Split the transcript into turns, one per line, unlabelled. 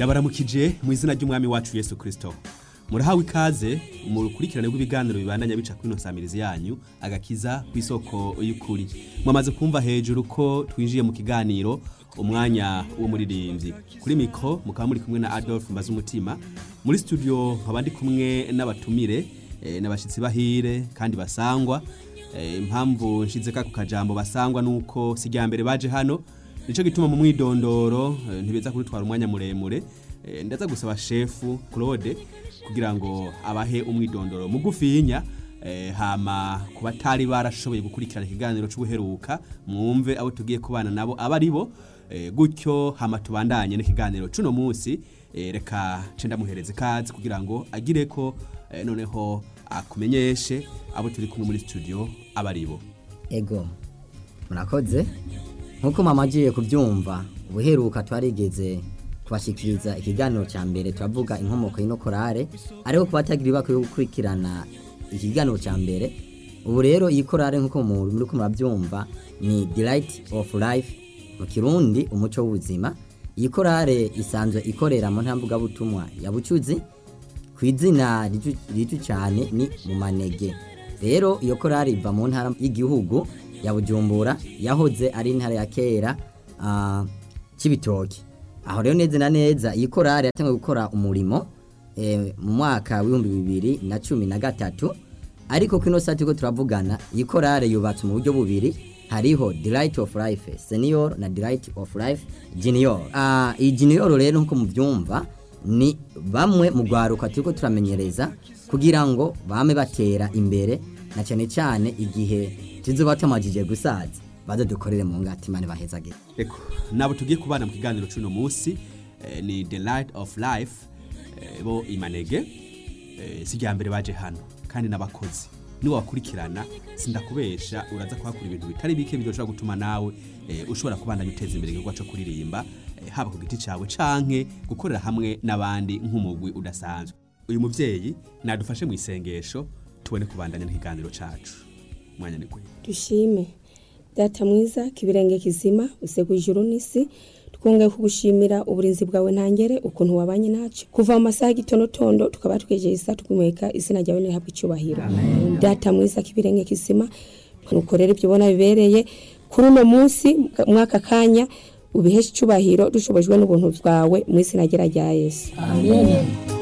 ndabaramukije mu izina ry'umwami wacu yesu kirisito murahawe ikaze mu rukurikirane rw'ibiganiro bibandanya bica kuri ino nsamirizi yanyu agakiza ku isoko y'ukuri mwamaze kumva hejuru ko twinjiye mu kiganiro umwanya w'umuririmbyi kuri mikoro mukaba muri kumwe na adolphe mbaze umutima muri studio nkaba ndi kumwe n'abatumire eh, n'abashyitsi bahire kandi basangwa Eh, impamvu nshize ka ku kajambo basangwa nuko si rya mbere baje hano nico gituma mu mwidondoro eh, ntibeza kurutwara umwanya muremure Eh, ndaza gusaba shefu Claude kugira ngo abahe umwidondoro mugufinya eh, hama ku batari barashoboye gukurikirana ikiganiro c'ubuheruka mwumve abo tugiye kubana nabo aba ari bo eh, gutyo hama tubandanye n'ikiganiro cuno munsi eh, reka nce ndamuhereza ikaze kugira ngo agire ko eh, noneho akumenyeshe abo turi kumwe muri studio aba ari bo
ego murakoze nk'uko mama agiye kubyumva ubuheruka twarigeze kubashyikiriza ikiganiro cya mbere turavuga inkomoko y'ino korale ariko ku batagira ibako yo gukurikirana ikiganiro cya mbere ubu rero iyi korale nk'uko muri ko murabyumva ni delight of life mu kirundi umuco w'ubuzima iyi korale isanzwe ikorera mu ntambugabutumwa ya bucuzi ku izina rito cyane ni mu manege rero iyo korari iva mu ntara y'igihugu ya bujumbura yahoze ari intara ya kera ah, cy'ibitoki aho rero neza na neza iyi korari yatangiye gukora umurimo eh, mu mwaka w'ibihumbi bibiri na cumi na gatatu ariko kino saa turiko turavugana iyi korari yubatse mu buryo bubiri hariho delight of life senior na delight of life junior ah, iyi junior rero nkuko mubyumva ni bamwe mu rwaruka turiko turamenyereza kugira ngo bame batera imbere na cyane cyane igihe tuzoba tumajije gusaza baze dukorere mu ngati mane bahezagire
Eko, nabo tugiye kubana mu kiganiro c'uno munsi eh, ni the light of life eh, bo imanege eh, si rya mbere baje hano kandi n'abakozi niwe wakurikirana sindakubesha uraza kuhakura ibintu bitari bike bidoshobora gutuma nawe eh, ushobora kubandanya uteza imbere igikorwa co kuririmba eh, haba ku giti cawe canke gukorera hamwe n'abandi nk'umugwi udasanzwe uyu muvyeyi nadufashe mu isengesho tubone kubandanya n'ikiganiro cacu mwanya ni gwe
dushime data mwiza kibirenge kizima usega ijuru n'isi twongeye kugushimira uburinzi bwawe ntangere ukuntu wabanye nacu kuva mu masaha y'igitonotondo tukaba twegeye isa twimweka izina ryawe nirihabwa icyubahiro data mwiza kibirenge kizima nukorera ibyo ubona bibereye kuri uno munsi mwaka kanya ubiheshe icyubahiro dushobojwe n'ubuntu bwawe mu izina rya Yesu amen